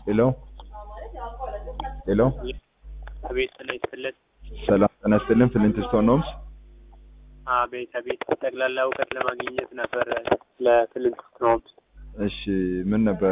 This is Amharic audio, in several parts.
ሄሎ ሄሎ አቤት ጤና ይስጥልን። ሰላም ጤና ይስጥልን። ፍሊንትስቶን ሆምስ አቤት አቤት ጠቅላላ እውቀት ለማግኘት ነበር ለፍሊንትስቶን ሆምስ። እሺ ምን ነበረ?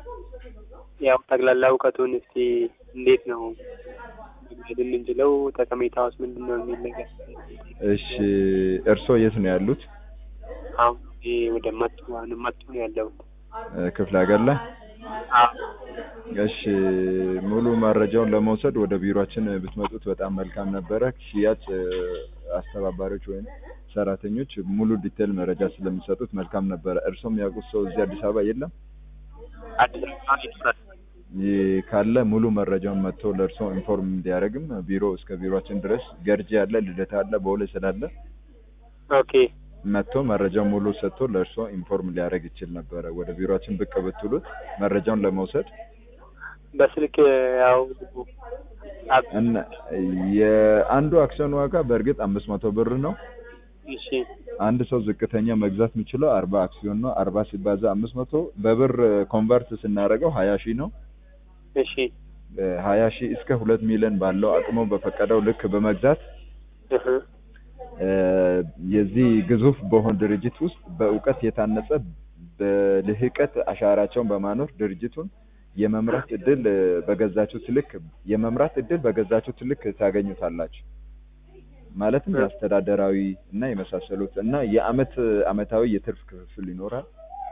ያው ጠቅላላ እውቀቱን እስቲ እንዴት ነው መግለጽ የምንችለው ጠቀሜታውስ ምንድን ነው የሚል ነገር። እሺ እርስዎ የት ነው ያሉት? አሁን እኔ ወደ መቱ አሁን መቱ ነው ያለሁት። እ፣ ክፍለ ሀገር ላይ? አዎ እሺ ሙሉ መረጃውን ለመውሰድ ወደ ቢሮአችን ብትመጡት በጣም መልካም ነበረ። ሽያጭ እ፣ አስተባባሪዎች ወይም ሰራተኞች ሙሉ ዲቴል መረጃ ስለሚሰጡት መልካም ነበረ። እርስዎም ያውቁት ሰው እዚህ አዲስ አበባ የለም? አዲስ አበባ ይኖራል። ይህ ካለ ሙሉ መረጃውን መጥቶ ለእርስዎ ኢንፎርም እንዲያደርግም ቢሮ እስከ ቢሮአችን ድረስ ገርጂ አለ፣ ልደታ አለ፣ በሁለ ስላለ ኦኬ መጥቶ መረጃውን ሙሉ ሰጥቶ ለእርስዎ ኢንፎርም ሊያደርግ ይችል ነበረ። ወደ ቢሮአችን ብቅ ብትሉት መረጃውን ለመውሰድ በስልክ ያው አብ- እና የአንዱ አክሲዮን ዋጋ በእርግጥ አምስት መቶ ብር ነው። እሺ አንድ ሰው ዝቅተኛ መግዛት የሚችለው አርባ አክሲዮን ነው። አርባ ሲባዛ አምስት መቶ በብር ኮንቨርት ስናደርገው ሀያ ሺህ ነው። እሺ ሀያ ሺህ እስከ ሁለት ሚሊዮን ባለው አቅሞ በፈቀደው ልክ በመግዛት እህ እ፣ የዚህ ግዙፍ በሆነ ድርጅት ውስጥ በእውቀት የታነጸ በልህቀት አሻራቸውን በማኖር ድርጅቱን የመምራት እድል እ፣ በገዛችሁት ልክ የመምራት እድል በገዛችሁት ልክ ታገኙታላችሁ። ማለትም የአስተዳደራዊ እና የመሳሰሉት እና የአመት አመታዊ የትርፍ ክፍፍል ይኖራል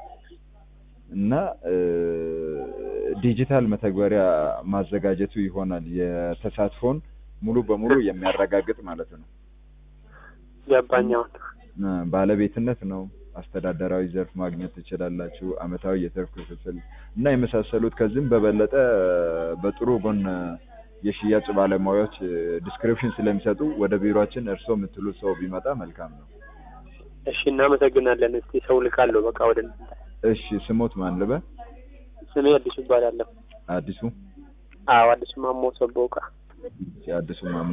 እና እ፣ ዲጂታል መተግበሪያ ማዘጋጀቱ ይሆናል የተሳትፎን ሙሉ በሙሉ የሚያረጋግጥ ማለት ነው። ገባኛውን እ፣ ባለቤትነት ነው። አስተዳደራዊ ዘርፍ ማግኘት ትችላላችሁ። አመታዊ የትርፍ ክፍፍል እና የመሳሰሉት ከዚህም በበለጠ እ፣ በጥሩ ጎን እ፣ የሽያጭ ባለሙያዎች ዲስክሪፕሽን ስለሚሰጡ ወደ ቢሮአችን እርስዎ የምትሉት ሰው ቢመጣ መልካም ነው። እሺ እናመሰግናለን። እስቲ ሰው ልካለሁ በቃ ወደ እናንተ። እሺ ስሞት ማን ልበል? ስሜ አዲሱ ይባላለሁ። አዲሱ አዎ አዲሱ ማሞ ሰቦቃ። አዲሱ ማሞ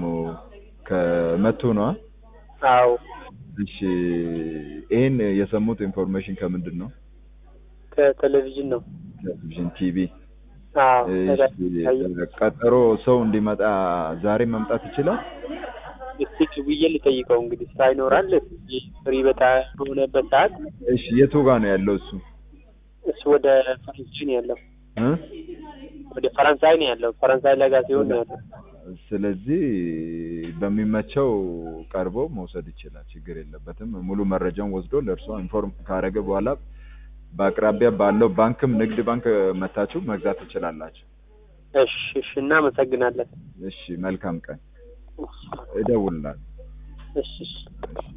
ከመቱ ነው። አዎ እሺ ይህን የሰሙት ኢንፎርሜሽን ከምንድን ነው? ከቴሌቪዥን ነው። ቴሌቪዥን፣ ቲቪ። አዎ እሺ ቀጠሮ ሰው እንዲመጣ ዛሬ መምጣት ይችላል? እስቲ ደውዬ ልጠይቀው እንግዲህ ስራ ይኖራል ፍሪ በታ በሆነበት ሰዓት እሺ የቱ ጋር ነው ያለው እሱ? እሱ ወደ ፈረንሳይ ነው ያለው። እ? ወደ ፈረንሳይ ነው ያለው። ፈረንሳይ ለጋ ሲሆን ነው ያለው። ስለዚህ በሚመቸው ቀርቦ መውሰድ ይችላል። ችግር የለበትም። ሙሉ መረጃውን ወስዶ ለእርሶ ኢንፎርም ካረገ በኋላ በአቅራቢያ ባለው ባንክም ንግድ ባንክ መታችሁ መግዛት ትችላላችሁ። እሺ እሺ እናመሰግናለን። እሺ መልካም ቀን። እደውልላለሁ። እሺ እሺ